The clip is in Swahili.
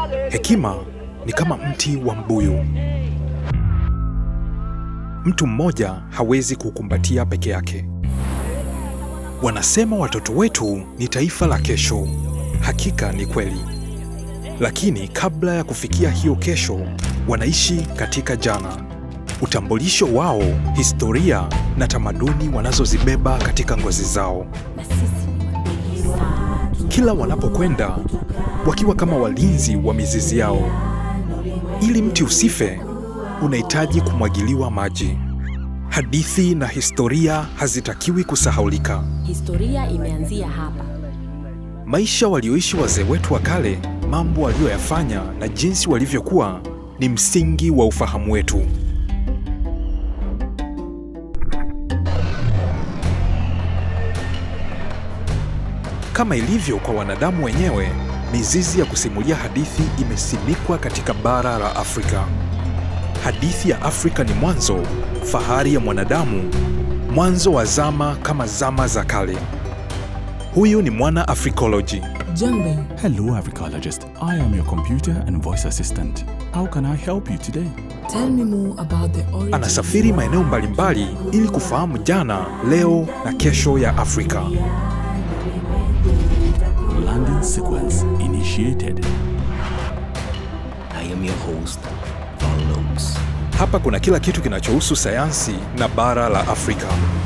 Hekima ni kama mti wa mbuyu. Mtu mmoja hawezi kukumbatia peke yake. Wanasema watoto wetu ni taifa la kesho. Hakika ni kweli, lakini kabla ya kufikia hiyo kesho, wanaishi katika jana. Utambulisho wao, historia na tamaduni wanazozibeba katika ngozi zao. Kila wanapokwenda, wakiwa kama walinzi wa mizizi yao. Ili mti usife, unahitaji kumwagiliwa maji. Hadithi na historia hazitakiwi kusahaulika. Historia imeanzia hapa. Maisha walioishi wazee wetu wa kale, mambo waliyoyafanya na jinsi walivyokuwa ni msingi wa ufahamu wetu. Kama ilivyo kwa wanadamu wenyewe, mizizi ya kusimulia hadithi imesimikwa katika bara la Afrika. Hadithi ya Afrika ni mwanzo, fahari ya mwanadamu, mwanzo wa zama kama zama za kale. Huyu ni mwana Africology. Jambe, Hello, Africologist. I am your computer and voice assistant. How can I help you today? tell me more about the origin. Anasafiri maeneo mbalimbali ili kufahamu jana, leo na kesho ya Afrika. Landing sequence initiated. I am your host, Von Lopes. Hapa kuna kila kitu kinachohusu sayansi na bara la Afrika.